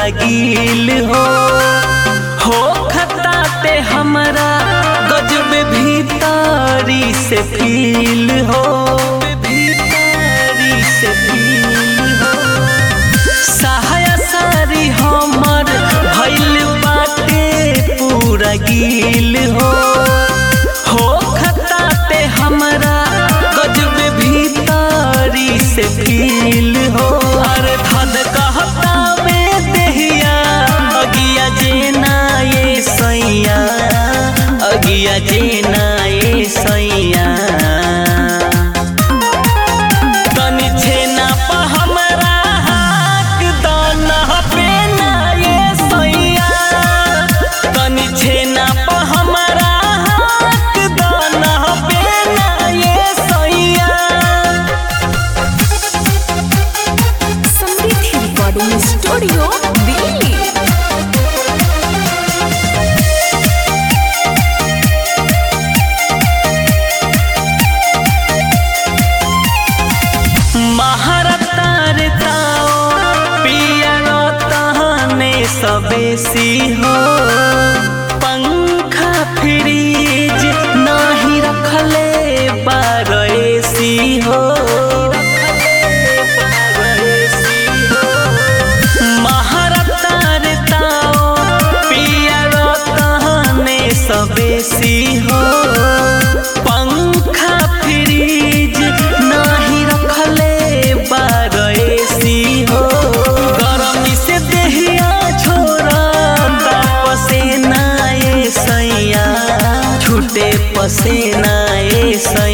गील हो हो खताते हमरा गजब भीतरी से फील हो भीतरी से फील हो सहाया सारी हमर भइल बाटे पूरा गील हो हो खताते हमरा गजब भीतरी से फील हो अरे धन कहता में देहिया अगिया जेना ये सैया अगिया जेना ये सैया तनी छेना प हमरा हाक दाना पे ना ये सैया तनी छेना प हमरा हाक दाना पे ना ये सैया समृद्धि रिकॉर्डिंग स्टूडियो दिल्ली महारतार ताओ पिया तहने सबेसी हो पंखा फ्रीज नाही रखले बारसी हो महारतार ताओ पिया तहने सबेसी हो पंखा फ्रीज नाही रखले बारसी हो गरमी से देहिया छोरा पसेना ए सैया छूटे पसेना ए सैया